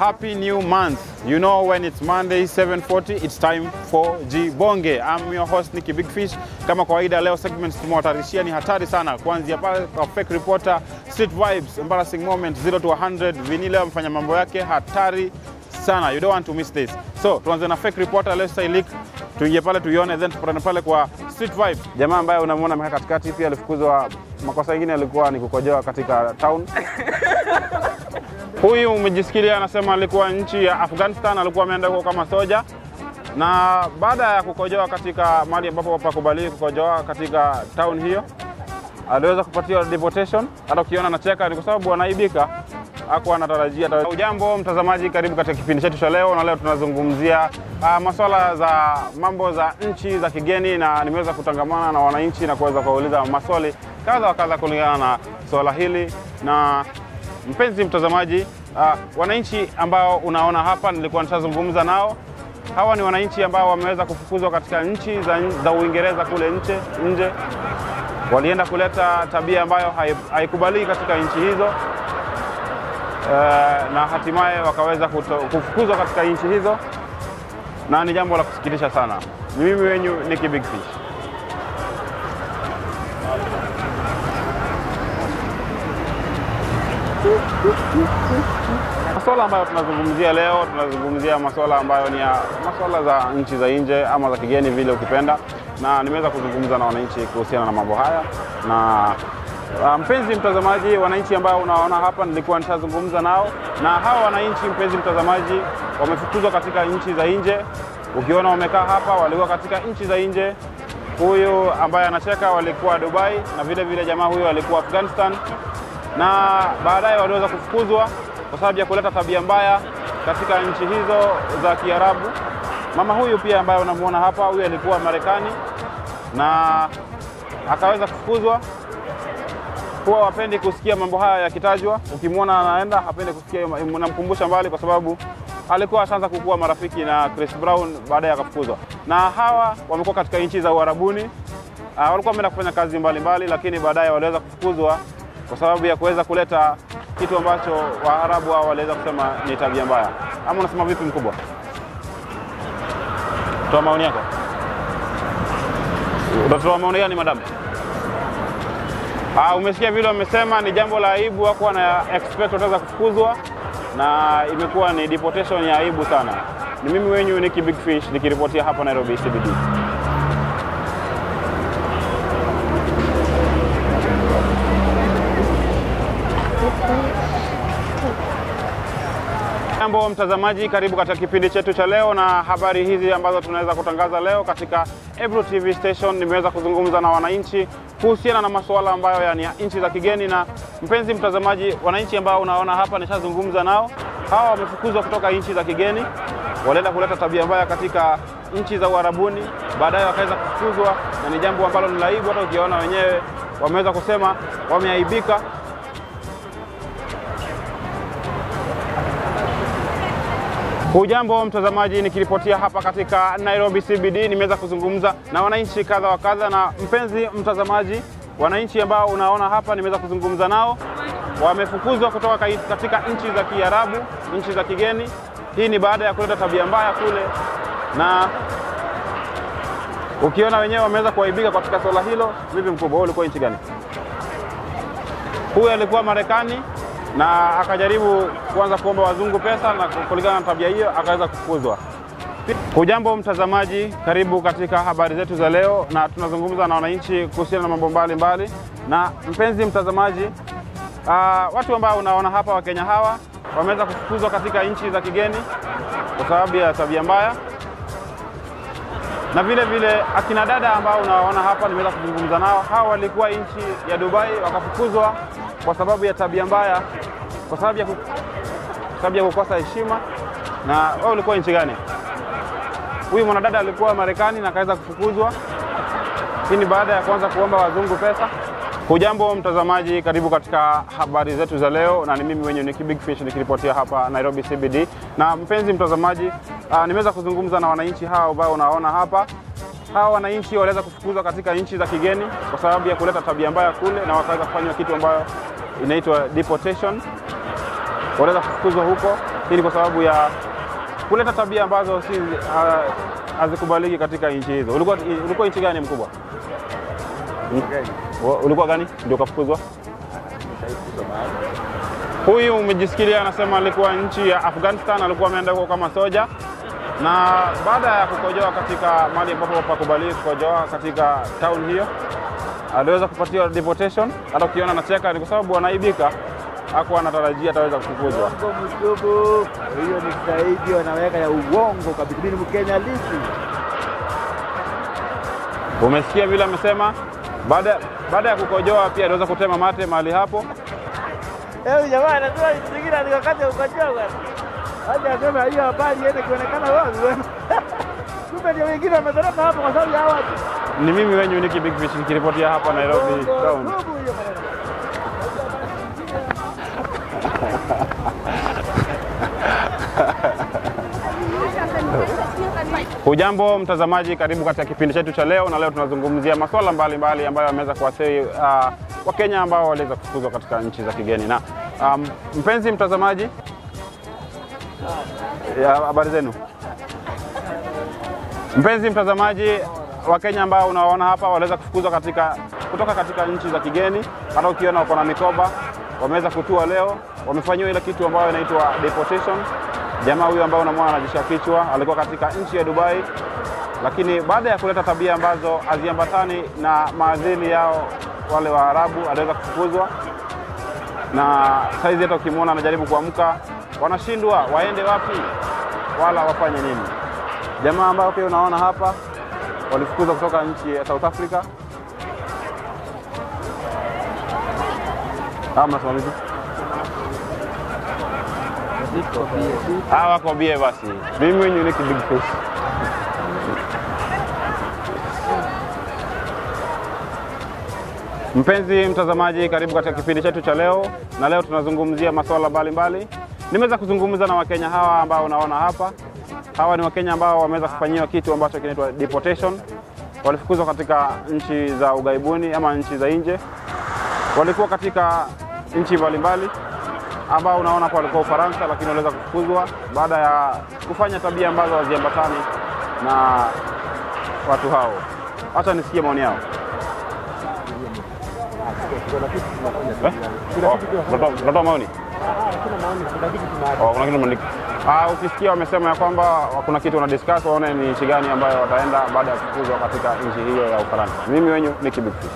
Happy new month. You know when it's Monday 7:40 it's time for Jibonge. I'm your host Nicky Big Fish. Kama kawaida leo segments tumewatarishia ni hatari sana. Kuanzia pale kwa fake reporter, street vibes, embarrassing moment 0 to 100. Vini leo amefanya mambo yake hatari sana. You don't want to miss this. So tuanze na fake reporter let's say leak. Tuingie pale tuione then tupatane pale kwa street vibes. Jamaa ambaye unamwona amekaa katikati pia alifukuzwa makosa mengine alikuwa ni kukojoa katika town. Huyu umejisikilia anasema alikuwa nchi ya Afghanistan, alikuwa ameenda huko kama soja, na baada ya kukojoa katika mahali ambapo pakubaliwi kukojoa katika town hiyo, aliweza kupatiwa deportation. Hata ukiona anacheka ni kwa sababu anaibika, hakuwa anatarajia. Ujambo mtazamaji, karibu katika kipindi chetu cha leo, na leo tunazungumzia uh, masuala za mambo za nchi za kigeni, na nimeweza kutangamana na wananchi na kuweza kuwauliza maswali kadha wa kadha kulingana na swala hili na Mpenzi mtazamaji, uh, wananchi ambao unaona hapa nilikuwa nishazungumza nao. Hawa ni wananchi ambao wameweza kufukuzwa katika nchi za, za Uingereza kule nje, nje. Walienda kuleta tabia ambayo haikubaliki katika nchi hizo uh, na hatimaye wakaweza kuto, kufukuzwa katika nchi hizo, na ni jambo la kusikitisha sana. Ni mimi wenyu Nicky Big Fish. Masuala ambayo tunazungumzia leo, tunazungumzia masuala ambayo ni ya masuala za nchi za nje ama za kigeni vile ukipenda, na nimeweza kuzungumza na wananchi kuhusiana na mambo haya na uh, mpenzi mtazamaji, wananchi ambao unaona hapa nilikuwa nitazungumza nao, na hawa wananchi, mpenzi mtazamaji, wamefukuzwa katika nchi za nje. Ukiona wamekaa hapa, walikuwa katika nchi za nje. Huyu ambaye anacheka walikuwa Dubai, na vile vile jamaa huyu alikuwa Afghanistan na baadaye waliweza kufukuzwa kwa sababu ya kuleta tabia mbaya katika nchi hizo za Kiarabu. Mama huyu pia ambaye unamuona hapa, huyu alikuwa Marekani na akaweza kufukuzwa. Huwa wapendi kusikia mambo haya yakitajwa. Ukimwona anaenda, hapendi kusikia, namkumbusha mbali, kwa sababu alikuwa ashaanza kukuwa marafiki na Chris Brown, baadaye akafukuzwa. Na hawa wamekuwa katika nchi za Uarabuni. Uh, walikuwa wameenda kufanya kazi mbalimbali mbali, lakini baadaye waliweza kufukuzwa kwa sababu ya kuweza kuleta kitu ambacho Waarabu hao waliweza kusema ni tabia mbaya. Ama unasema vipi, mkubwa? Toa maoni yako. Utatoa maoni gani madamu? Ah, umesikia vile wamesema ni jambo la aibu, hakuwa na expect wataweza kufukuzwa na imekuwa ni deportation ya aibu sana. Ni mimi wenyu Nicky Big Fish nikiripotia hapa Nairobi CBD. Jambo mtazamaji, karibu katika kipindi chetu cha leo na habari hizi ambazo tunaweza kutangaza leo katika Ebro TV station. Nimeweza kuzungumza na wananchi kuhusiana na masuala ambayo yani ya nchi za kigeni, na mpenzi mtazamaji, wananchi ambao unaona hapa nishazungumza nao. Hawa wamefukuzwa kutoka nchi za kigeni, walienda kuleta tabia mbaya katika nchi za Uarabuni, baadaye wakaweza kufukuzwa, na ni jambo ambalo ni laibu. Hata ukiona wenyewe wameweza kusema wameaibika Hujambo mtazamaji, nikiripotia hapa katika Nairobi CBD, nimeweza kuzungumza na wananchi kadha wa kadha. Na mpenzi mtazamaji, wananchi ambao unaona hapa nimeweza kuzungumza nao, wamefukuzwa kutoka katika nchi za Kiarabu, nchi za kigeni. Hii ni baada ya kuleta tabia mbaya kule, na ukiona wenyewe wameweza kuaibika katika swala hilo. Vipi mkubwa, wewe ulikuwa nchi gani? Huyu alikuwa Marekani na akajaribu kuanza kuomba wazungu pesa, na kulingana na tabia hiyo akaweza kufukuzwa. Hujambo mtazamaji, karibu katika habari zetu za leo, na tunazungumza na wananchi kuhusiana na mambo mbalimbali. Na mpenzi mtazamaji, uh, watu ambao unaona hapa, Wakenya hawa wameweza kufukuzwa katika nchi za kigeni kwa sababu ya tabia mbaya, na vile vile akina dada ambao unawaona hapa, nimeweza kuzungumza nao. Hawa walikuwa nchi ya Dubai wakafukuzwa kwa sababu ya tabia mbaya, kwa sababu ya, sababu ya kukosa heshima. Na wewe ulikuwa nchi gani? Huyu mwanadada alikuwa Marekani na akaweza kufukuzwa. Hii ni baada ya kuanza kuomba wazungu pesa. Hujambo mtazamaji, karibu katika habari zetu za leo, na ni mimi wenye Nicky Big Fish nikiripotia hapa Nairobi CBD. Na mpenzi mtazamaji, uh, nimeweza kuzungumza na wananchi hawa ambao unaona hapa hawa wananchi waliweza kufukuzwa katika nchi za kigeni kwa sababu ya kuleta tabia mbaya kule, na wakaweza kufanywa kitu ambayo inaitwa deportation. waliweza kufukuzwa huko. Hii ni kwa sababu ya kuleta tabia ambazo si ah, hazikubaliki katika nchi hizo. Ulikuwa, ulikuwa nchi gani mkubwa? Wa- Ulikuwa gani ndio ukafukuzwa? Huyu umejisikilia, anasema alikuwa nchi ya Afghanistan, alikuwa ameenda huko kama soja, na baada ya kukojoa katika mahali ambapo pakubaliwi kukojoa katika town hiyo, aliweza kupatiwa deportation. Hata ukiona anacheka ni kwa sababu anaibika, hakuwa anatarajia ataweza kufukuzwa. Uongo mdogo, hiyo ni zaidi wanaweka ya uongo kabisa. Mimi ni Mkenya lisi. Umesikia vile amesema, baada baada ya kukojoa pia aliweza kutema mate mahali hapo. Eh, jamaa anasema zingine alikakata ukojoa bwana. Hadi asema hiyo habari iende kuonekana wazi bwana. Kumbe ndio wengine wametoroka hapo kwa sababu ya hawa watu. Ni mimi wenyu Niki Big Fish nikiripotia hapa Nairobi Uongo Town. ndugu hiyo maneno. Hujambo mtazamaji, karibu katika kipindi chetu cha leo, na leo tunazungumzia masuala mbalimbali ambayo yameweza kuathiri uh, Wakenya ambao waliweza kufukuzwa katika nchi za kigeni. Na um, mpenzi mtazamaji, ya, habari zenu mpenzi mtazamaji, Wakenya ambao unawaona hapa waliweza kufukuzwa katika, kutoka katika nchi za kigeni. Hata ukiona wako na mikoba, wameweza kutua leo, wamefanyiwa ile kitu ambayo inaitwa deportation. Jamaa huyu ambaye unamwona anajisha kichwa alikuwa katika nchi ya Dubai, lakini baada ya kuleta tabia ambazo haziambatani na maadili yao wale Waarabu aliweza kufukuzwa, na saizi hata ukimwona anajaribu kuamka, wanashindwa waende wapi wala wafanye nini. Jamaa ambao pia unaona hapa walifukuzwa kutoka nchi ya South Africa. Hawa mnasema vipi? Hawa wako bie basi. Mimi mwenyewe ni big fish. Mpenzi mtazamaji, karibu katika kipindi chetu cha leo, na leo tunazungumzia masuala mbalimbali. Nimeweza kuzungumza na Wakenya hawa ambao unaona hapa. Hawa ni Wakenya ambao wameweza kufanyiwa kitu ambacho kinaitwa deportation. Walifukuzwa katika nchi za ughaibuni ama nchi za nje. Walikuwa katika nchi mbalimbali ambao unaona hapa walikuwa Ufaransa, lakini waliweza kufukuzwa baada ya kufanya tabia ambazo haziambatani na watu hao. Acha nisikie maoni yao. Eh? Oh, unatoa- unatoa maoni? Oh, kuna kitu mmeandika. Ah, ukisikia wamesema ya kwamba kuna kitu wana discuss waone ni nchi gani ambayo wataenda baada ya kufukuzwa katika nchi hiyo ya Ufaransa. Mimi wenyu ni Big Fish.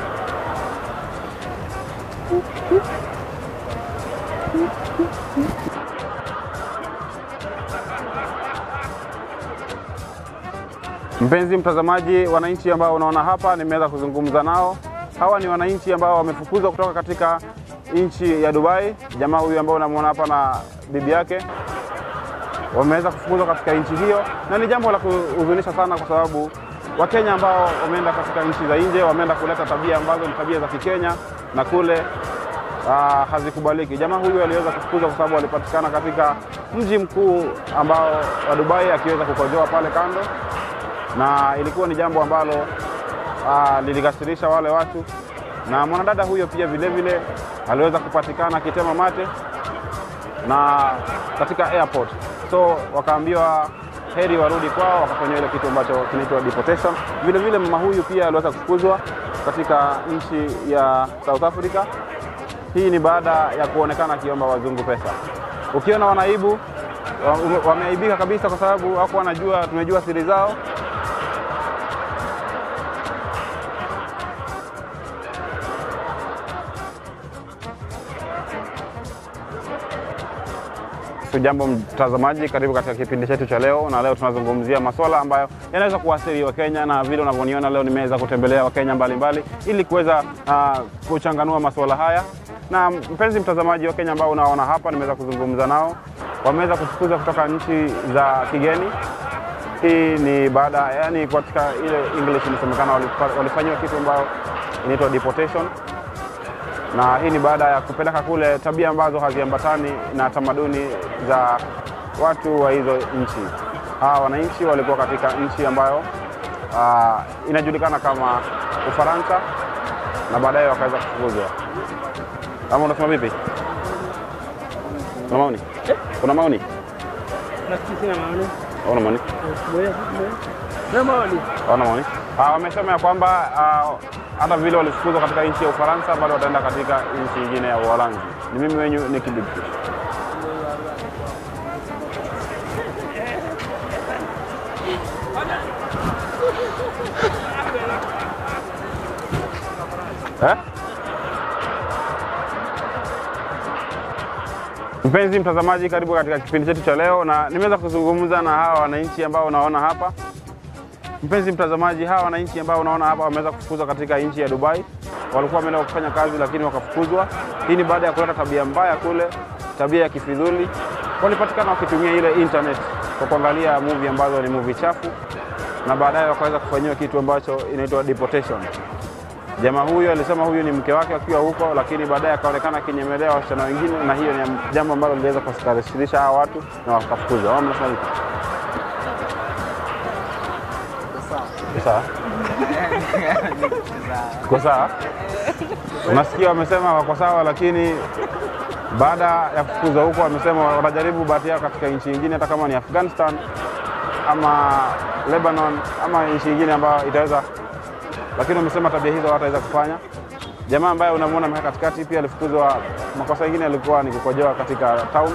Mpenzi mtazamaji, wananchi ambao unaona hapa nimeweza kuzungumza nao. Hawa ni wananchi ambao wamefukuzwa kutoka katika nchi ya Dubai. Jamaa huyu ambao unamwona hapa na bibi yake wameweza kufukuzwa katika nchi hiyo, na ni jambo la kuhuzunisha sana, kwa sababu Wakenya ambao wameenda katika nchi za nje wameenda kuleta tabia ambazo ni tabia za Kikenya na kule ah, hazikubaliki. Jamaa huyu aliweza kufukuzwa kwa sababu alipatikana katika mji mkuu ambao wa Dubai akiweza kukojoa pale kando na ilikuwa ni jambo ambalo uh, lilikasirisha wale watu, na mwanadada huyo pia vile vile aliweza kupatikana akitema mate na katika airport, so wakaambiwa heri warudi kwao, wakafanyiwa ile kitu ambacho kinaitwa deportation. Vile vile mama huyu pia aliweza kufukuzwa katika nchi ya South Africa. Hii ni baada ya kuonekana akiomba wazungu pesa. Ukiona wanaibu wa- wameaibika kabisa, kwa sababu hawakuwa wanajua, tumejua siri zao Jambo mtazamaji, karibu katika kipindi chetu cha leo, na leo tunazungumzia masuala ambayo yanaweza kuathiri Wakenya, na vile unavyoniona leo nimeweza kutembelea Wakenya mbalimbali ili kuweza uh, kuchanganua masuala haya. Na mpenzi mtazamaji, Wakenya ambao unaona hapa, nimeweza kuzungumza nao, wameweza kufukuzwa kutoka nchi za kigeni. Hii ni baada yani, katika ile English inasemekana walifa- walifanyiwa kitu ambayo inaitwa deportation na hii ni baada ya kupeleka kule tabia ambazo haziambatani na tamaduni za watu wa hizo nchi. Hawa wananchi walikuwa katika nchi ambayo ah, inajulikana kama Ufaransa na baadaye wakaweza kufukuzwa. Ama unasema vipi? Kuna maoni? Kuna maoni? Nafikiri sina maoni. Hauna maoni? Moja, na maoni. Hawana maoni? Ah, wamesema ya kwamba ah, hata vile walifukuzwa katika nchi ya Ufaransa bado wataenda katika nchi nyingine ya Uholanzi. Ni mimi wenyu Nicky Big Fish. Eh? Mpenzi mtazamaji, karibu katika kipindi chetu cha leo, na nimeweza kuzungumza na hawa wananchi ambao unaona hapa. Mpenzi mtazamaji, hawa wananchi ambao unaona hapa wameweza kufukuzwa katika nchi ya Dubai. Walikuwa wameenda kufanya kazi, lakini wakafukuzwa. Hii ni baada ya kuleta tabia mbaya kule, tabia ya kifidhuli. Walipatikana wakitumia ile internet kwa kuangalia movie ambazo ni movie chafu, na baadaye wakaweza kufanyiwa kitu ambacho inaitwa deportation. Jamaa huyu alisema huyu ni mke wake akiwa huko, lakini baadaye akaonekana akinyemelea wasichana wengine, na hiyo ni jambo ambalo liliweza kuwakasirisha hawa watu na wakafukuzwa. Wao mnasema vipi? Sawa. Tuko sawa? Unasikia wamesema wako sawa, lakini baada ya kufukuzwa huko wamesema watajaribu bahati yao katika nchi nyingine, hata kama ni Afghanistan ama Lebanon ama nchi nyingine ambayo itaweza, lakini wamesema tabia hizo hawataweza kufanya. Jamaa ambaye unamwona amekaa katikati pia alifukuzwa, makosa mengine alikuwa ni kukojoa katika town.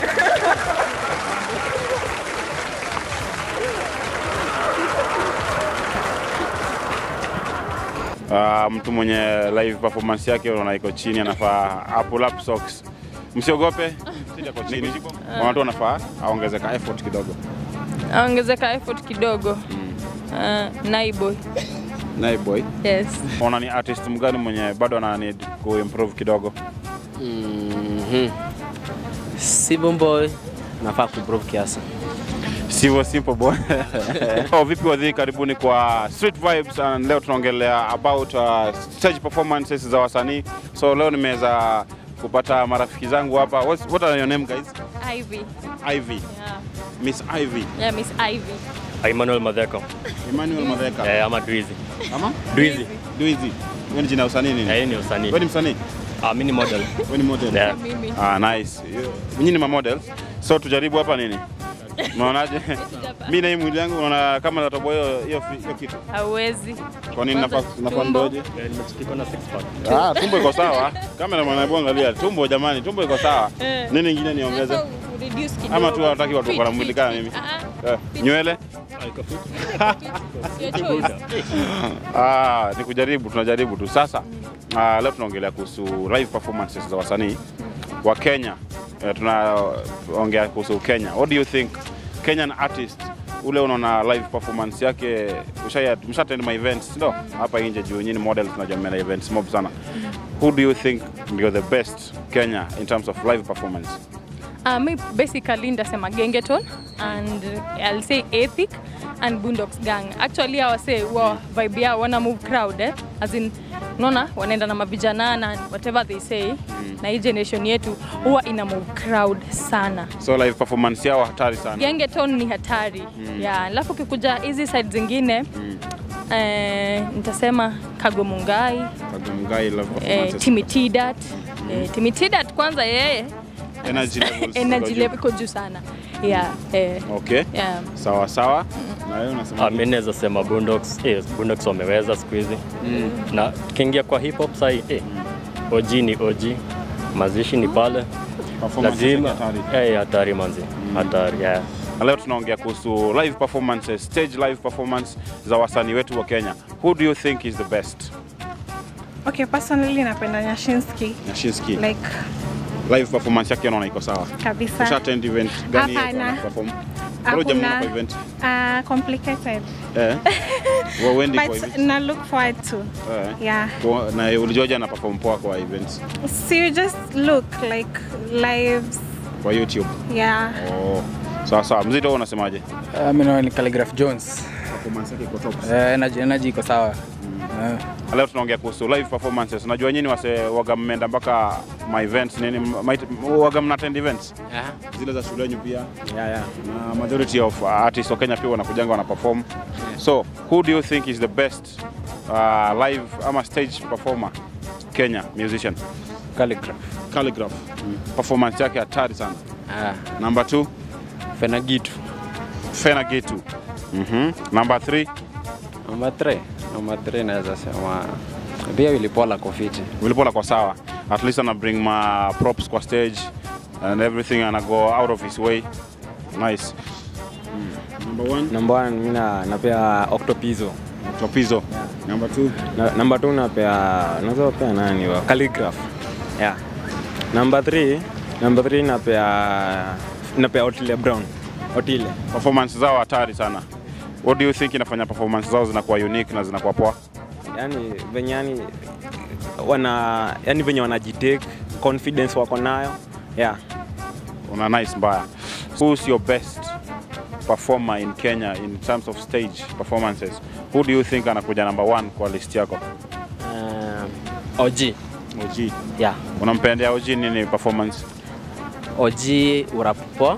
Uh, mtu mwenye live performance yake unaona iko chini, anafaa pull up socks. Msiogope, sisi ako chini, watu wanafaa aongezeka effort kidogo. aongezeka effort kidogo. Uh, Naiboy. Naye boy, Yes. ona ni artist mgani mwenye bado ana need ku improve kidogo? Mhm. Simple boy nafaa kuimprove kiasi. Sivyo simple boy. oh, vipi wadhi, karibuni kwa Street Vibes and leo tunaongelea about uh, stage performances za wasanii. So leo nimeweza kupata marafiki zangu hapa. What's, what are your name guys? Ivy. Ivy. Yeah. Miss Ivy. Yeah, Miss Ivy. Emmanuel Madheko. Emmanuel Madheka. Eh, ama Drizzy. Ama? Drizzy. Duizi. Wewe ni jina la usanii nini? Eh, yeye ni usanii. Wewe ni msanii? Ah, mimi ni model. Wewe ni model? Yeah. Mimi. Ah, nice. Nyinyi ni mamodel. So tujaribu hapa nini? Unaonaje? Mimi na hii mwili yangu unaona kama natoboa hiyo hiyo fi- hiyo kitu. Hauwezi. Kwa nini Kwanza nafaa nafaa tumbo. ndoje? Eh, nimechikika na six pack. Ah, tumbo iko sawa. Kamera mwanaibu angalia tumbo jamani, tumbo iko sawa. Eh. Nini ingine niongeze? Sasa ureduce kidogo. Ama tu hawataki watu Fit, kwa mwili fit, kama fit. mimi? Ah, Eh, nywele? Ah, iko fit. Your choice. Ah, ni kujaribu, tunajaribu tu. Sasa ah, leo tunaongelea kuhusu live performances za wasanii wa Kenya. Eh, tunaongea kuhusu Kenya. What do you think Kenyan artist ule unaona live performance yake ushaya mshatend my events ndio hapa nje juu nyinyi model tunajua mna events mob sana. Who do you think ndio the best Kenya in terms of live performance? Uh, mi basically ndasema Gengeton and I'll say Ethic and Boondocks Gang. Actually hawa say wa vibe yao wana move crowd eh? As in unaona wanaenda na mavijana na whatever they say na hii generation yetu huwa ina move crowd sana. So live performance yao hatari sana. Gengeton ni hatari yeah. Alafu ukikuja hizi side zingine eh, nitasema Kagomungai Kagomgai live eh, performances. Timitidat eh, Timitidat kwanza yeye Energy levels. energy ziko juu. level iko juu sana yeah, eh, Okay. yeah. Sawa sawa. Na wewe unasema Ah, mimi naweza sema Boondocks. Eh, Boondocks wameweza siku hizi. Na tukiingia kwa hip hop sasa eh. OG ni OG. Mazishi ni pale. performance Lazima yake hatari. eh hatari manzi. Hatari. Yeah. Na leo tunaongea kuhusu live performances, stage live performance za wasanii wetu wa Kenya. Who do you think is the best? Okay, personally napenda Nyashinski Nyashinski. like Live performance yake unaona iko sawa. kabisa. Usha attend event gani Hapana. ana perform? Bado Hakuna. jamaa kwa event. Uh, complicated Eh. Wewe wendi kwa but event. na look forward to Eh. yeah. Kwa- Na ulijoja na perform poa kwa events So you just look like lives kwa YouTube. yeah. Oh. Sawa sawa. Mzito wewe unasemaje? Uh, mimi naona ni Calligraph Jones. Performance yake iko top. Uh, energy, energy iko sawa. Uh, Leo tunaongea kuhusu live performances. Najua nyinyi wase waga mmeenda mpaka my events nini ma- waga mna attend events Yeah. zile za shuleni pia Yeah, yeah. na majority of uh, artists wa Kenya pia wanakujanga wana perform. So who do you think is the best uh, live ama stage performer Kenya musician? Calligraph. Calligraph. Performance yake hatari sana. Ah, Number 2, Fenagitu. Fena Gitu. Mhm. Number 3, Number 3. Number 3 naweza sema pia Wilipola Kofiti. Wilipola kwa sawa. At least ana bring ma props kwa stage and everything ana go out of his way. Nice. Number 1, Number 1 mimi na napea Octopizo. Topizo. Number 2, Na, number 2 napea naweza pea nani wa Calligraph. Yeah. Number 3, number 3 napea napea Otile Brown. Otile. performance zao hatari sana. What do you think inafanya performance zao zinakuwa unique na zinakuwa poa? yani venye yani wana yani venye wanajitake confidence wako nayo yeah. Una nice mbaya. Who's your best performer in Kenya in terms of stage performances? Who do you think anakuja number one kwa list yako? Um, OG. OG. Yeah. Unampendea OG nini performance? OG urapoa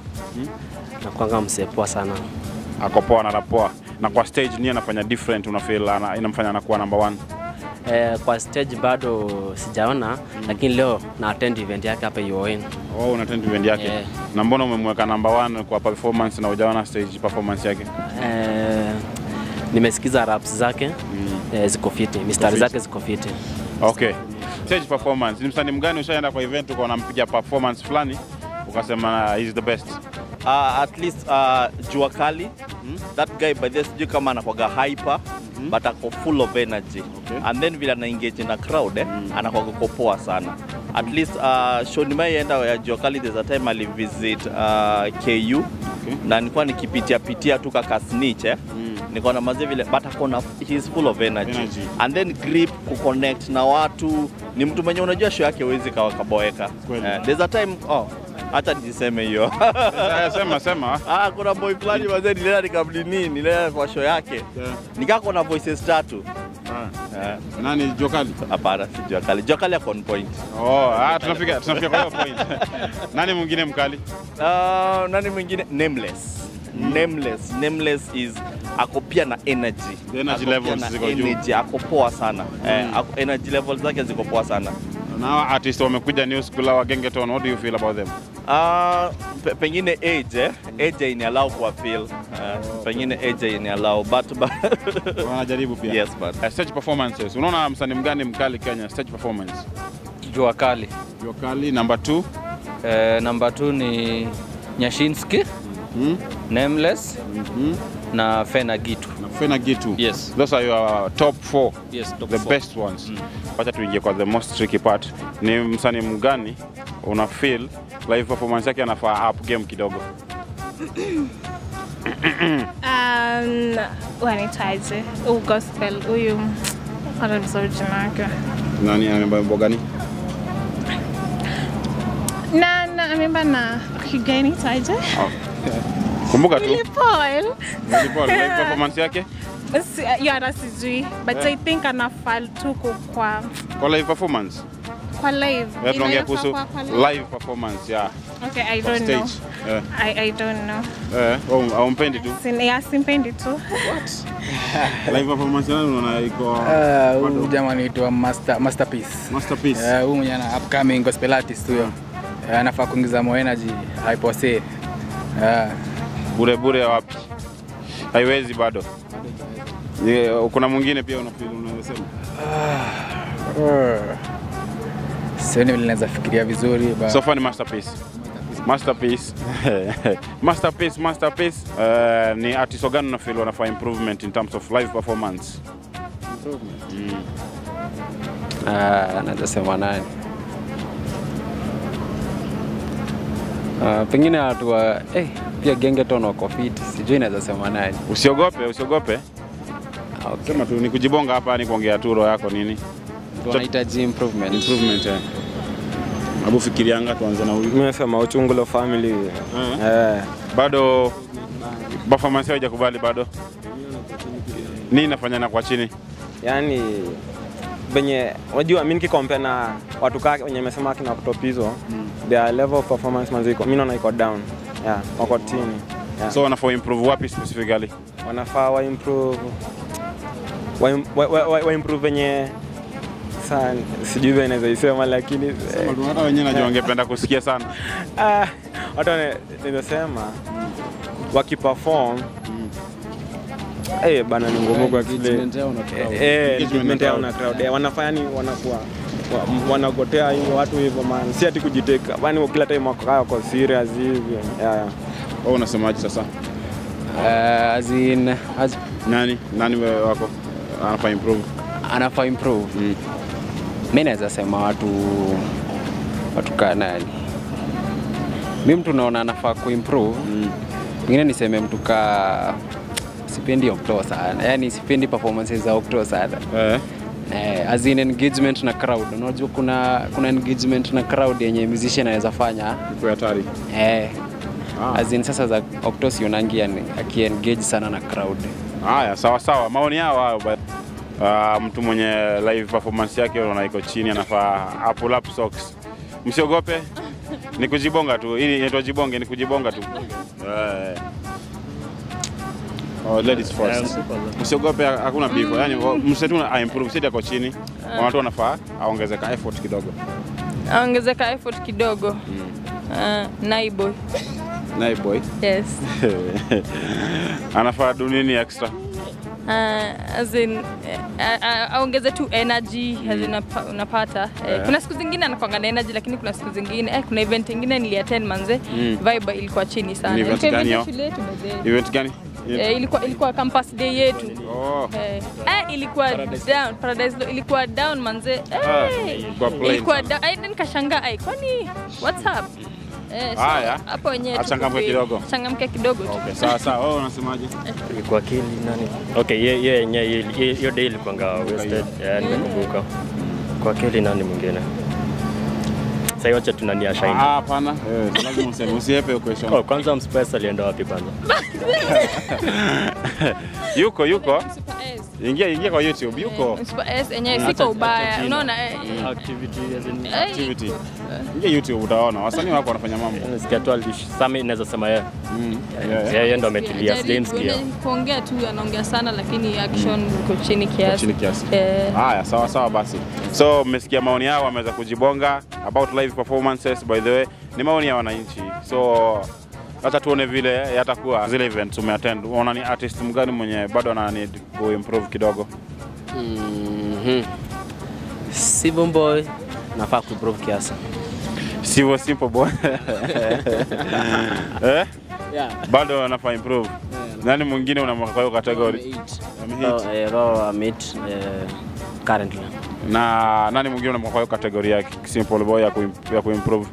na kwanga msepoa sana. Ako poa na rapoa. Na kwa stage nini anafanya different una feel ana, inamfanya anakuwa number one? Eh, kwa stage bado sijaona lakini leo na attend event yake hapa UON. Oh, una attend event yake. Yeah. Na mbona umemweka number one kwa performance na hujaona stage performance yake? Eh, nimesikiza raps zake eh, ziko fiti, mistari fiti. zake ziko fiti. Okay. Stage performance. Ni msanii mgani ushaenda kwa event uko unampiga performance fulani ukasema he's the best? uh, at least uh, jua kali that guy by the way, sijui kama anakwaga hyper but ako full of energy Okay. and then vile ana engage na crowd eh, anakwaga kopoa sana at least uh, show nimaienda ya jua kali there's a time alivisit uh, KU na nilikuwa nikipitia pitia tu kaka snitch eh nikaona mazee vile but akona he's full of energy. Energy. and then grip kuconnect na watu ni mtu mwenye unajua show yake huwezi kawa kaboeka Kweli. eh, there's a time oh hata niseme hiyo Eh, Sema sema. Ah, kuna boy fulani mazee nilienda nikamnini, nilienda kwa show yake. Yeah. Nikako na voices tatu. Ah. Eh, Nani Jokali? Hapana, si Jua Kali. Jua Kali ako on point. Oh, ah, tunafika tunafika kwa hiyo point. Nani mwingine mkali? Uh, nani mwingine? Nameless. Nameless. Nameless is ako pia na energy. The energy Ako pia levels na ziko juu. energy, ako poa sana. Eh, ako, energy levels zake ziko poa sana. Na hawa artist wamekuja new school wa Gengeton. What do you feel about them? Uh, pe, pengine age eh? age ini allow kwa feel. Uh, pengine age ini allow but, but Wanajaribu pia. yes but Uh, stage performances. Unaona msanii mgani mkali Kenya stage performance? Jua kali. Jokali number 2. Eh, namba 2 ni Nyashinski, Hmm? Nameless Mhm. na Fena Gitu. Na Fena Gitu. Yes. Those are your top 4. Yes, top the four. best ones. Wacha tuingie kwa the most tricky part. Ni msanii mgani una feel live performance yake anafaa up game kidogo? Um, wanitaje huu gospel huyu hata nisahau jina yake Nani anaimba wimbo gani? na na ameimba na kigeni taje Kumbuka tu. Willy Paul Willy Paul, live performance yake Si- hiyo hata sijui but I think anafaa tu ku- kwa kwa live performance. kwa live Yeah, tunaongea Inafaa kuhusu kwa- kwa live? live performance ya okay I kwa don't know stage. Eh, I, I don't know eh, au- haumpendi tu. Sin, ya simpendi tu Live performance yake unaona iko Eh, Huyu jamaa anaitwa Master Masterpiece. masterpiece. Eh, Huyu mwenye ana upcoming gospel artist huyo. Eh, Anafaa kuingiza more energy haipose. Eh, Bure bure wapi? Haiwezi bado. Yeah, kuna mwingine pia unafeel unasema. eh. Sioni vile naweza fikiria vizuri but So far ni masterpiece. Masterpiece. masterpiece, masterpiece. Uh, ni artist gani una feel wanafaa improvement in terms of live performance? Ah, naweza sema nani? Ah, pengine watu wa eh, pia Gengeton wako fit, sijui naweza sema nani. Usiogope, usiogope. Ah, Okay. Sema tu ni kujibonga hapa ni kuongea tu roho yako nini? Tunahitaji improvement. Improvement. Eh. Hebu fikirianga tuanze na huyu. Mimi nasema Uchungulo family. Eh. Bado performance yao haijakubali bado. Nini nafanya na kwa chini? Yaani venye unajua mimi nikikompare na watu kake wenye nimesema kina Octopizo their level of performance manzi iko mimi naona iko down. Yeah, wako chini. Yeah. So wanafaa improve wapi specifically? wanafaa wa improve wa, wa, wa, wa improve venye Sasa sijui vile naweza isema lakini eh, Hata wenyewe najua wangependa kusikia sana. ah, watu wana- nimesema wakiperform eh bana ni ngumu kwa kile Engagement yao na crowd. Eh, eh, Engagement engagement na yao crowd. na crowd Eh, wanafanya ni wanakuwa wa- wanagotea hivi watu hivyo man, si ati kujiteka, bani kila time wako wako serious hivyo yeah, yeah. Wewe unasemaje sasa? Eh, as in, as, Nani nani wewe wako anafaa improve? anafaa improve Mm. mi naweza sema watu watu kaa nani mi mtu naona anafaa kuimprove Mm. ingine niseme mtu kaa sipendi Okto sana yani sipendi performances za Okto sana Eh. eh, as in engagement na crowd unajua kuna kuna engagement na crowd yenye musician anaweza fanya Iko hatari. eh, Ah. as in sasa za Okto sionangi yani akiengage sana na crowd Haya, sawa sawa, maoni yao hayo. but, Uh, mtu mwenye live performance yake unaona iko chini, anafaa a pull up socks. Msiogope, ni kujibonga tu. Hii inaitwa jibonge, ni kujibonga tu. Eh. Oh, ladies first. Msiogope, hakuna beef. Yani msetu a improve, sisi ako chini. Watu wanafaa aongezeka effort kidogo. aongezeka effort kidogo uh, naiboy Naye boy yes anafaa do nini extra? Uh, as in, eh, a- a- aongeze tu energy as in unapa- unapata eh, Eh. kuna siku zingine anakwanga na energy lakini kuna siku zingine eh, kuna event ingine niliattend manze Mm. vibe ilikuwa chini sana Ni event Ilikuwa gani event hiyo? ya shule yetu by the way. Event gani? Eh, ilikuwa ilikuwa campus day yetu Oh. eh, eh, ilikuwa down paradise Lo- ilikuwa down manze eh, Ah, ilikuwa plain ilikuwa sana. down ai nikashangaa ai kwani what's up eh, so, Haya. hapo wenyewe tuko Achangamke free. kidogo. changamke kidogo tu Okay, sawa sawa. Wewe unasemaje? kwa akili nani okay ye ye yenyewe ye- ye- hiyo day ilikuwanga wasted yeah, nimekumbuka kwa akili nani mwingine sasa wacha tunania Ah, shine hapana. Eh, lazima useme usiepe hiyo question. oh kwanza mspice alienda wapi kwanza yuko yuko Super S. ingia ingia kwa youtube yuko Super S enyewe Acha- siko acha ubaya jina. unaona eh, activity as in eh, activity ingia youtube utaona wasanii wako wanafanya mambo nasikia tu alish sami naweza sema yeye Mm, yeah. yeye ndo ametulia Jaribu, sijamsikia yani kuongea tu anaongea sana lakini action iko chini Kwa kiasi chini kiasi Eh, haya sawa sawa basi so mmesikia maoni yao wameweza kujibonga about live performances by the way ni maoni ya wananchi so hata tuone vile yatakuwa zile events umeattend unaona ni artist mgani mwenye bado ana need kuimprove kidogo Mhm. Simple boy nafaa kuimprove kiasi. sivyo simple boy eh? yeah. bado anafaa improve nani mwingine unamweka kwa hiyo category Amehit. So, eh, Raw meet eh, currently. na nani mwingine unamweka kwa hiyo category ya simple boy ya, kuim- ya kuimprove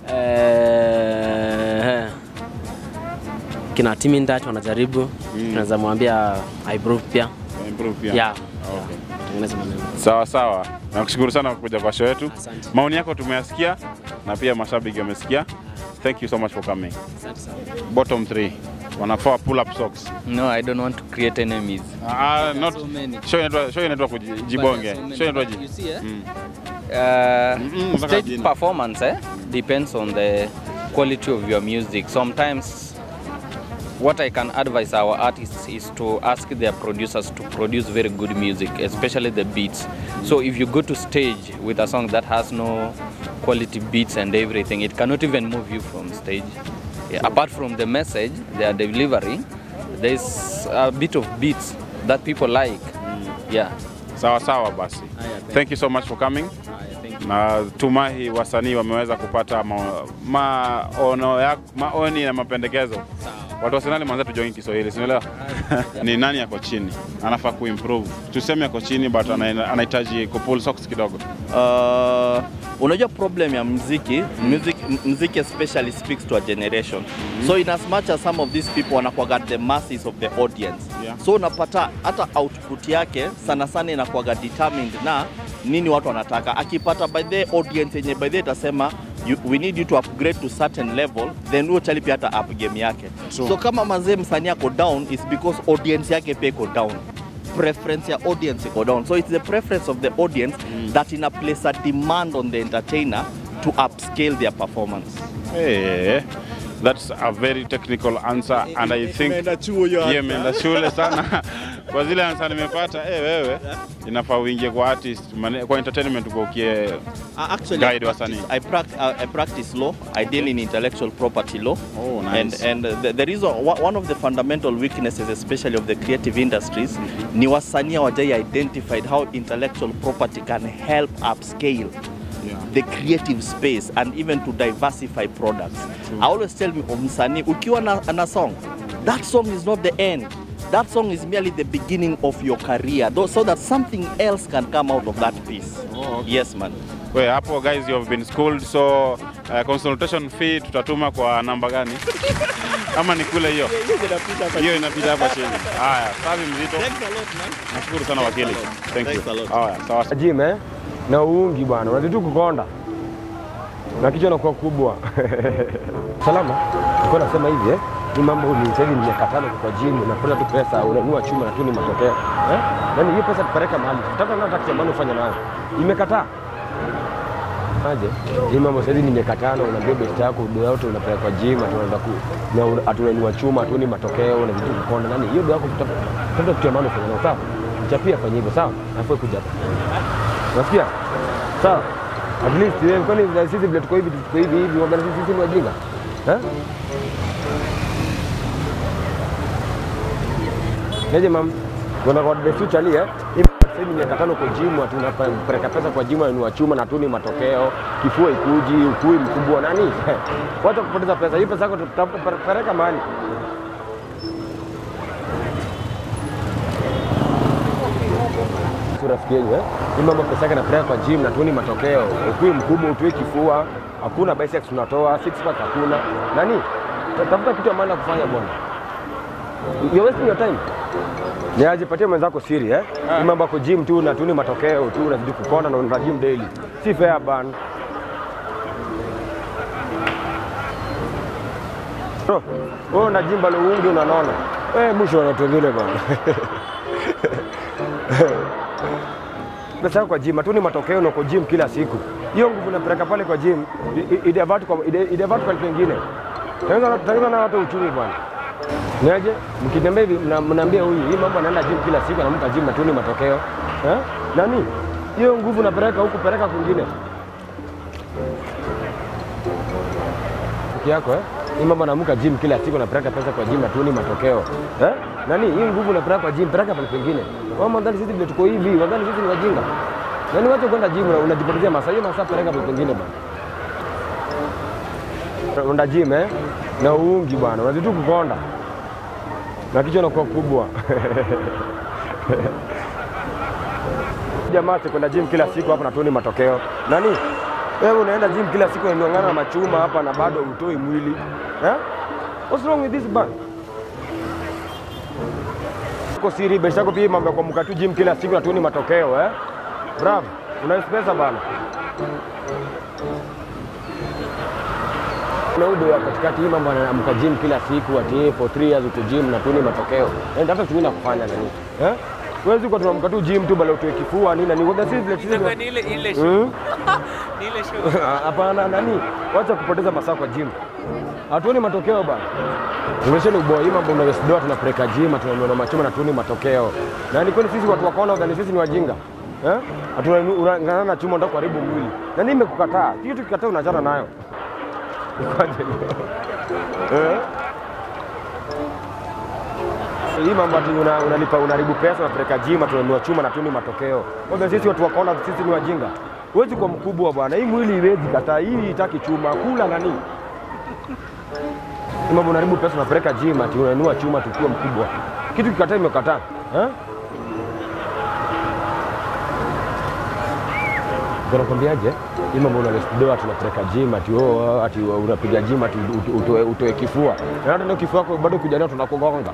Eh, kina Timi Ndati wanajaribu, tunaweza mwambia improve pia. improve pia Yeah. Okay. Tengeneza maneno. Sawa sawa, nakushukuru sana kwa kuja kwa show yetu. Asante. Maoni yako tumeyasikia na pia mashabiki wamesikia. Thank you so much for coming. Asante sana. Bottom three wanafaa pull up socks. No, I don't want to create enemies. Ah, not so many. show inaitwa show inaitwa kujibonge. so many. Show inaitwa But ji. you see, eh? Mm. Uh, Mm-mm, mpaka stage jina. performance eh, depends on the quality of your music. Sometimes, what I can advise our artists is to ask their producers to produce very good music, especially the beats. So if you go to stage with a song that has no quality beats and everything, it cannot even move you from stage. Yeah, apart from the message, their delivery, there's a bit of beats that people like. Yeah. Sawa sawa basi. Thank you so much for coming. Na tumai wasanii wameweza kupata ma- maono ya maoni na mapendekezo. Watu wasenali mwanza tujongi Kiswahili, sinaelewa ni nani yako chini, anafaa kuimprove. Tuseme yako chini but ana- anahitaji kupull socks kidogo. Uh, unajua problem ya mziki music, m- mziki especially speaks to a generation so in as much as some of these people wanakuwaga the masses of the audience Yeah. so unapata hata output yake sana sana inakuwaga determined na nini watu wanataka akipata by the audience yenye by the itasema you, we need you to upgrade to certain level then huyo chali pia hata up game yake True. so kama mazee msanii ako down is because audience yake pia iko down preference ya audience iko down so it's the preference of the audience that ina place a demand on the entertainer to upscale their performance Eh, That's a very technical answer and I think Imeenda chuo hiyo Yeah, answer. imeenda shule sana kwa zile answer nimepata. Eh, wewe inafaa uingie kwa artist, mane- kwa entertainment ukokie Uh, actually, guide I wasanii. practice, I, prac- uh, I practice law. I deal in intellectual property law. Oh, nice. And, and the, the reason, one one of the fundamental weaknesses, especially of the creative industries, ni wasanii hawajai identified how intellectual property can help upscale Yeah. the creative space and even to diversify products. I always tell me, oh, msanii, ukiwa na, na song, that song is not the end. That song is merely the beginning of your career, though, so that something else can come out of that piece. Oh, okay. Yes, man. We, hapo guys you have been schooled so uh, consultation fee tutatuma kwa namba gani? Ama ni kule hiyo? Hiyo inapita hapa chini. Haya, safi mzito. Nashukuru sana wakili. Thank Thanks a you. lot. Haya, sawa. Gym eh? na uungi bwana, unazitu kukonda na kichwa nakuwa kubwa. Salama, nilikuwa nasema hivi eh, ni mambo ni sasa hivi ni miaka tano kwa gym, unapata tu pesa, unanunua chuma na tu ni matokeo eh? Yaani hiyo pesa tupeleka mahali, tutaka na taksi ambayo ufanye nayo imekataa aje hii mambo sasa hivi ni miaka tano, unaambia best yako do yote unapeleka kwa gym, atunaenda ku na una- atunanua chuma, atuni matokeo na vitu kukonda nani, hiyo do yako tutafuta kitu ambacho ufanye nayo sawa, mchapia fanye hivyo sawa, afu kuja hapa Unasikia? Sawa. At least wewe kwani na sisi vile tuko hivi tuko hivi hivi waga sisi sisi ni wajinga. Eh? Neje mam. Kuna kwa the future ali eh. Hivi sasa hivi miaka tano kwa gym watu unapeleka pesa kwa gym ni chuma na tuni matokeo, kifua ikuji, ukui mkubwa nani? Wacha kupoteza pesa. Hii pesa yako tutapeleka mahali. tu rafiki yenu eh? Hii mambo pesa yake napeleka kwa gym na tuoni matokeo. Ukui mkubwa utue kifua, hakuna biceps tunatoa, six pack hakuna. Nani? Ta- Tafuta kitu ambacho kufanya bwana. You're wasting your time. Ni aje patia mwenzako siri eh? Hii mambo yako gym tu na tuoni matokeo tu unazidi kukonda na unaenda gym daily. Si fair bana. Bro, wewe una gym bado uungi unanona. Eh, mwisho wa watu wengine bana. pesa yako kwa gym, hatuni matokeo na uko gym kila siku. Hiyo nguvu unapeleka pale kwa gym, i- i- idevert kwa ide- idevert kwa kitu kingine. Taweza taweza na watu uchumi bwana. Niaje? Mkitembea hivi mna- mnaambia huyu hii mambo anaenda gym kila siku anamka gym hatuni matokeo. Eh? Nani? Hiyo nguvu unapeleka huku peleka kwingine. Rafiki yako eh? Hii mambo anaamka gym kila siku anapeleka pesa kwa gym hatuni matokeo. Eh? Nani? Hii nguvu unapeleka kwa gym peleka pale pengine. Wao mandhari sisi vile tuko hivi, wadhani sisi ni wajinga. Nani wacha kwenda gym na unajipotezea masaa hiyo masaa peleka pale pengine bwana. Unaenda gym eh? Na uungi bwana, unazidi tu kukonda. Na kichwa inakuwa kubwa. Jamaa kwenda gym kila siku hapa natuoni matokeo. Nani? Wewe unaenda gym kila siku unang'ang'ana na machuma hapa na bado utoi mwili. Eh? What's wrong with this man? Uko siri besha yako pia mambo ya kuamka tu gym kila siku natuoni matokeo eh? Bravo, una pesa bana. Kuna udo ya katikati hii mambo anaamka gym kila siku ati for 3 years uko gym na tuoni matokeo. Eh, hata tungine kufanya nani? Eh? Wewe uko tunaamka tu gym tu bala utoe kifua nini na nini. Waga sisi vile sisi. ni ile ile Hmm? show. Ni ile show. Hapana, nani, wacha kupoteza masaa kwa gym. Hatuoni matokeo bana. Umesheni uboa hii mambo unayosidoa tunapeleka gym, tunanunua machuma na tuoni matokeo. Na ni kweli sisi watu wakaona wadhani sisi ni wajinga. Eh? Hatunang'ang'ana na chuma ndio kuharibu mwili. Na nini imekukataa? Kitu kikataa unachana nayo. Ikoje? Eh? Hii mambo ati una- unalipa unaharibu pesa unapeleka gym tunanunua chuma na tuoni matokeo. Kwanza sisi watu wakaona sisi ni wajinga. Huwezi kuwa mkubwa bwana, hii mwili iwezi kataa, hii itaki chuma, kula nani? Hii mambo unaharibu pesa unapeleka gym ati unanunua chuma tukiwa mkubwa. Kitu kikataa imekataa. Eh? Nakwambiaje? Hii mambo unalestoa tunapeleka gym ati oh, ati unapiga gym ati ut- utoe, utoe kifua. Na hata ndio kifua yako bado kuja nayo tunakugonga.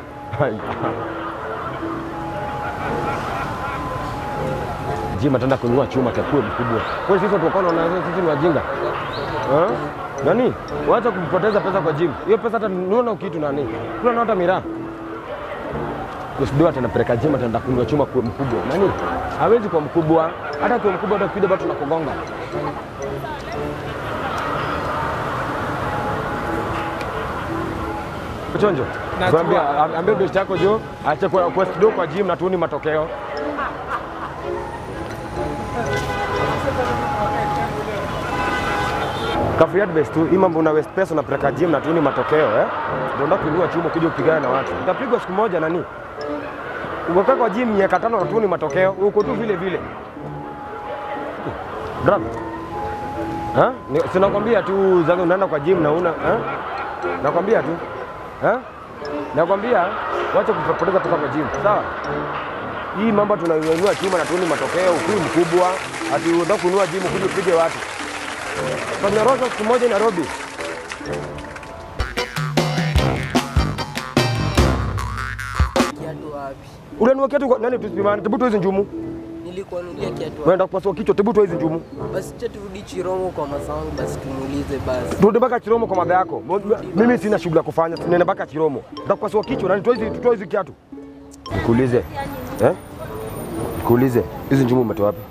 Gym ataenda kununua chuma takuwe mkubwa. Kwa hiyo sisi watu wakaona na sisi ni wajinga. Eh? Nani? Wacha kupoteza pesa kwa gym. Hiyo pesa hata nuona kitu nani? Kuna hata miraa. Kusidoa atanapeleka gym ataenda kununua chuma kuwe mkubwa. Nani? Hawezi kuwa mkubwa. Hata kuwa mkubwa hata ukija bado tunakugonga. chonjo. Najua. Tuambia ambia best yako jo, acha kwa quest do kwa gym na tuoni matokeo. Kafriad best tu, hii mambo una waste pesa unapeleka gym na tuoni matokeo eh? Ndio ndio kuinua chuma kuja kupigana na watu. Utapigwa siku moja nani? Umekaa kwa gym miaka tano na tuoni matokeo, uko tu vile vile. Brother. Ha? Ni- Sinakwambia tu zangu unaenda kwa gym na una ha? Nakwambia tu. Ha? Nakwambia wacha kupoteza pesa kwa gym. Sawa? Hii mambo tunainua chuma na tuoni matokeo, ukui mkubwa, ati unataka kuinua gym kuja upige watu. Fanya roho siku moja Nairobi. Kiatu wapi? Unanua kiatu kwa nani tusipimane? Tebu tu hizi njumu. Nilikuanulia kiatu wapi? Unaenda kupasua kichwa, tebu tu hizi njumu. Basi cha turudi Chiromo kwa masangu basi tumuulize basi. Turudi mpaka Chiromo kwa madha yako. Mo- Mimi sina shughuli ya kufanya, tunaenda mpaka Chiromo. Nitakupasua kichwa, nani toa hizi toa hizi kiatu. Nikuulize. Eh? Nikuulize. Hizi njumu umetoa wapi?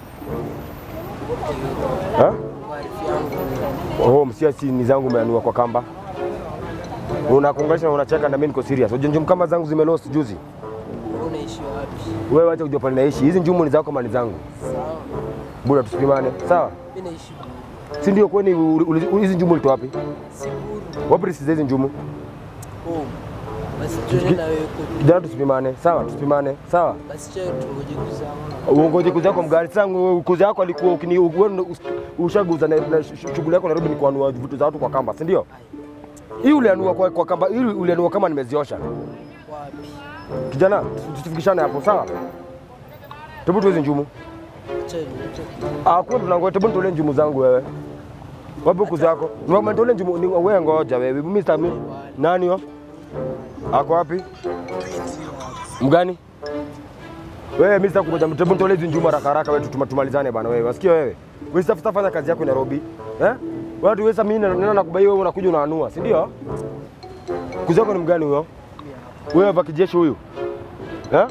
Eh? Oh, msia si ni zangu umeanua kwa kamba. Unakonganisha na unacheka na mimi niko serious. Unajua njumu kama zangu zimelost juzi. Wewe unaishi wapi? Wewe acha kujua pale naishi. Hizi njumu ni zako mali zangu. Sawa. Bora tusipimane. Sawa? Mimi naishi Si ndio kwani uli- uli- hizi njumu ulitoa wapi? Siburu. Wapi risi za hizi njumu? home. Basi tuende na wewe kwa Kijana tusipimane. Sawa, tusipimane. Sawa? basi cha tungoje kuzama. Uongoje kuzi yako mgari sangu kuzi yako alikuwa ukini wewe ushaguza na, na sh- shughuli yako Nairobi ni kuanua vitu za watu kwa kamba, si ndio? Hii ulianua kwa, kwa kamba, hii ulianua kama nimeziosha. Wapi? Kijana, tusifikishane hapo, sawa? Tebu tu hizi njumu. Acha niache. Ah, kwa tunangoja tebu nitolee njumu zangu wewe. Wapi kuzi yako? Ngoma nitolee njumu ni wewe ngoja wewe. Mimi sitami. Nani yo? Ako wapi? Mgani? Wewe mimi sitakungoja, tebu nitolee hizi njumu haraka haraka wewe tutuma- tumalizane bana wewe. Wasikia wewe? Wewe sitafuta fanya kazi yako Nairobi. Eh? Watu wewe sasa mimi nena nakubai wewe unakuja unaanua, si ndio? Kuzi yako ni mgani huyo? Wewe hapa kijeshi huyu? Eh?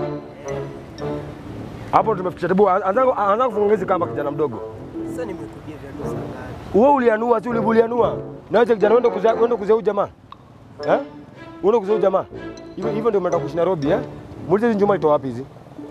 Hapo tumefikisha tebu anza anza kufunga hizi kamba kijana mdogo. Sasa nimekudia viatu saa ngapi? Wewe ulianua si ulibulianua? Na wewe kijana uende kuzia uende kuzia huyu jamaa. Eh? Uende kuzia huyu jamaa. Hivyo hivyo ndio umeenda kuishi Nairobi eh? Muulize hizi njuma itoa wapi hizi?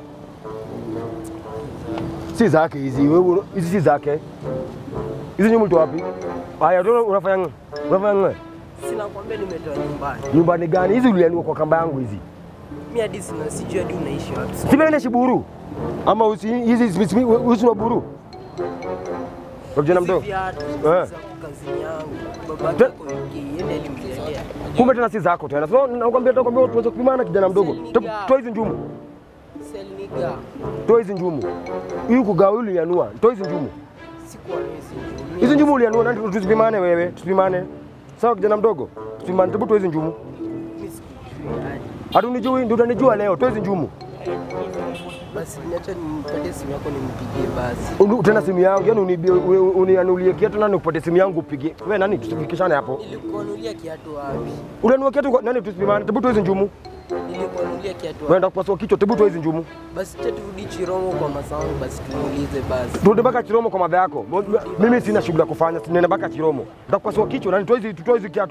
Si zake hizi. Wewe hizi si zake. Hizi njuma itoa wapi? Haya ndio unafanya nini? Unafanya nini? Sina kwambia nimetoa nyumbani. Nyumbani gani? Hizi ulianua kwa kamba yangu hizi. Mimi hadi sina sijui hadi unaishi wapi. Si mimi naishi Buru. Ama usi hizi hizi usi wa Buru. Kwa kijana mdogo. Viatu Eh. za kazini yangu. Babake yuko UK, yeye alimletea. Kumbe tena si zako tena. So nakwambia nakwambia tuweze kupimana kijana mdogo. To- Toa hizi njumu. Selniga. Toa hizi njumu. Hii kugawa hili ulianua. Toa hizi njumu. Sikuwa mimi sijui. Hizi njumu ulianua nani tusipimane wewe. Tusipimane. Sawa kijana mdogo. Tusipimane. Tebu toa hizi njumu. Mimi sikujui hadi. Hatunijui ndio utanijua leo. Toa hizi njumu. Basi niacha nimpatie simu yako nimpigie basi. Unu- Tena simu yangu, yani unibie unianulie kiatu nani upate simu yangu upige. Wewe nani tusifikishane hapo. Nilikuanulia kiatu wapi? Ulianua kiatu kwa- nani tusipimane. Tebu toa hizi njumu. Nilikuanulia kiatu wapi? Wewe kupasua kichwa. Tebu toa hizi njumu. Basi cha turudi Chiromo kwa masangu basi tumuulize basi. Turudi mpaka Chiromo kwa madha yako. Mo- Mimi sina shughuli ya kufanya, tunaenda mpaka Chiromo. Nitakupasua kichwa na nitoe hizi tutoe hizi kiatu.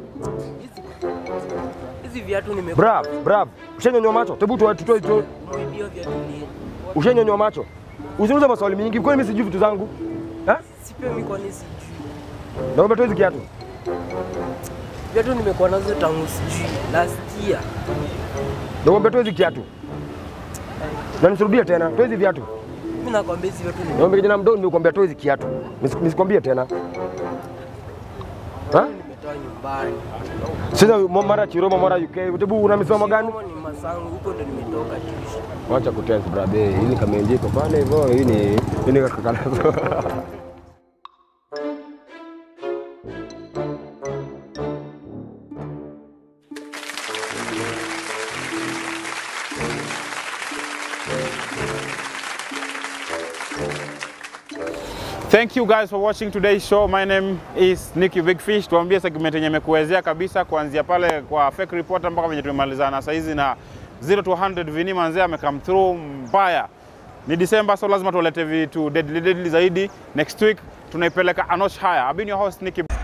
Hizi viatu nimekuwa Brav, brav. Ushanyonywa macho? Tebu tutoe tutoe tutoe. Umeibiwa viatu lini? Ushanyonywa macho? Usiniulize maswali mingi. Kwani mimi sijui vitu zangu? Eh? Si pia mimi kwani sijui. Na umetoa hizi kiatu? Viatu nimekuwa nazo tangu sijui last year. Na umetoa hizi kiatu? Na nisirudie tena. Toa hizi viatu. Mimi nakwambia hizi viatu Na umbe kijana mdogo nimekuambia toa hizi kiatu. Nis- Nisikwambie tena. Ha? nimetoa nyumbani. Sasa mo- mara Chiromo mara UK. Tebu una misomo gani? Kama ni masangu huko ndo nimetoka tuishi. Wacha kutense brother. Hii ni kamenjiko pale hivyo. Hii ni hii ni kakalazo. Thank you guys for watching today's show. My name is Nicky Big Fish. Tuambie segment yenye imekuwezea kabisa kuanzia pale kwa fake reporter mpaka venye tumemalizana saa hizi na 0 to 100 Vini Manzee amecome through mbaya. Ni December so lazima tuwalete vitu deadly deadly zaidi. Next week tunaipeleka a notch higher. I've been your host Nicky